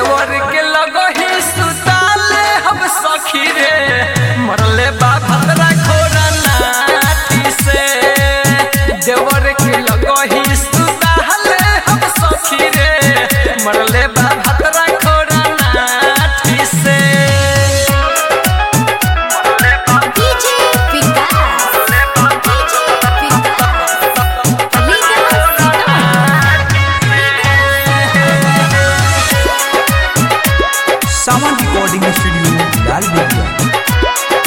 देवर के लगही सुताले हम सखी रे मरले बा भद्रा खोरा नाटी से देवर के लगही सुताले हम सखी रे मरले बा भद्रा खोरा नाटी से DJ Vikas. DJ Vikas. Sawan recording studio लाल बेगिया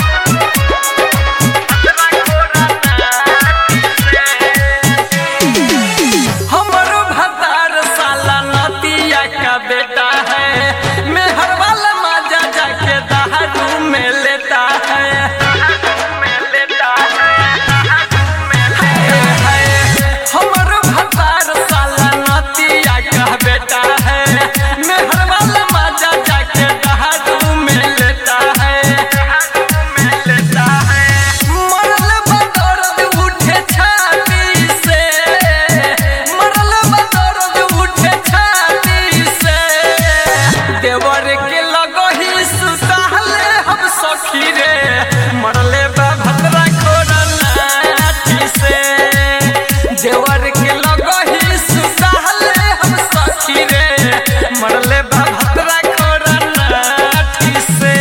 हमरो भतार साला नतिया का बेटा है मेहर वाला माजा जाके दारू में लेता है हमरो भतार साला नतिया का बेटा है मेहर वाला माजा जाके दारू में लेता है मरल बदौरद उठे छाती से मरल बदौरद उठे छाती से देवर के लगही सुताले हम सखी रे मरले बा भद्रा खोरा लाठी से देवर के लगही सुताले हम सखी रे मरले बा भद्रा खोरा लाठी से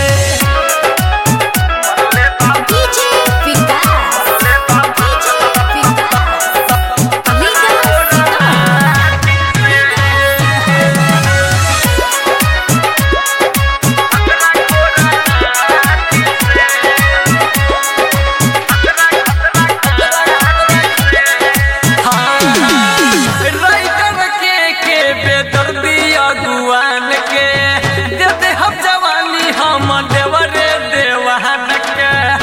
DJ Vikas. DJ राइटर के के बेदर्दी अगुआन के दे दे हम जवानी हम देवरे देवान के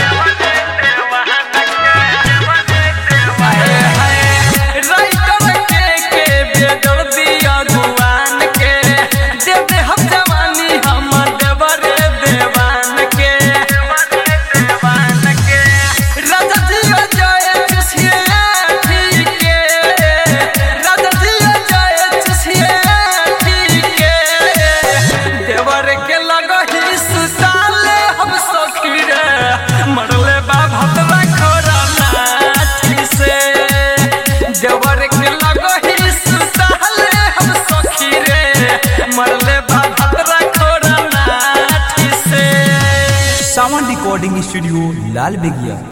राइटर के के बेदर्दी अगुआन के दे दे हम जवानी हम देवरे देवान के देवान के राजा जी जय चुसिया ठीक के राजा जी जय चुसिया ठीक के देवर के लगही सुसाले हम सखी रे मरले बा भतवा खोरा लाठी से देवर के लगही सुसाले हम सखी रे मरले बा भतवा खोरा लाठी से सावन रिकॉर्डिंग स्टूडियो लाल बेगिया